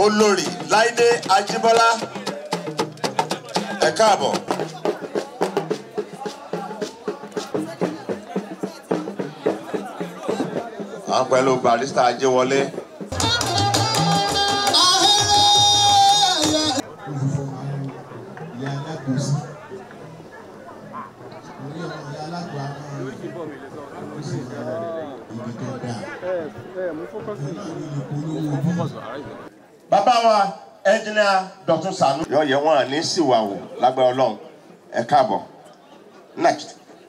olórí láìdé ajíbọ́lá ẹ káàbọ̀. àwọn pẹ̀lú barista ajéwọlé. ìyá alágbòsí orí ọmọ ìyá alágbà náà ó sì lọ ibi tó dáa náà ní ìpolówó bí bàbá wa ẹnjìnìà dọ̀tún sànú. yọ yẹ wọn ní síwáwò lágbára ọlọ́run ẹ káàbọ̀ next.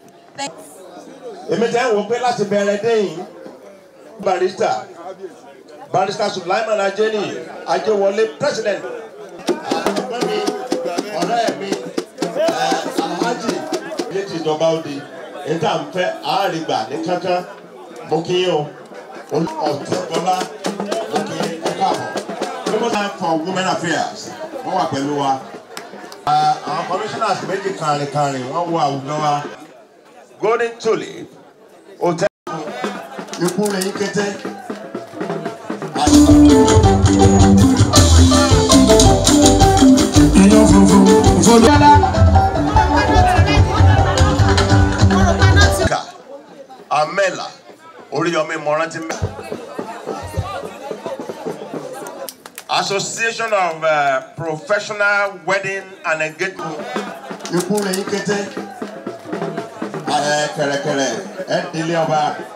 èmi tẹ́ ń wò pé láti bẹ̀rẹ̀ déyìn barista barista sulaiman ajeni ajewọlé president àgbẹ̀ mi ọ̀rẹ́ mi ẹ̀ alhaji ilé tí ìjọba ó di níta ń fẹ́ àárìgbà ní kankan mo kí yín o ọ̀tẹ̀bọ́lá mo kí yín ẹ káàbọ̀ labour time for women affairs wọ́n wà pẹ̀lú wa. àwọn commissioners méjì kàrìnkàrìn wọ́n wo àwùjọ wa. golden tulip hotel ikú rẹ̀ yín kété. èèyàn funfun ìfọdúnlá. Ká Amẹ́là Oríyọmí Mọ́rántí mẹ́. Association of uh, Professional Wedding and Engagement. Ikú rẹ̀ yín kété. Ẹ kẹ̀rẹ̀kẹ̀rẹ̀ ẹ délé ọba.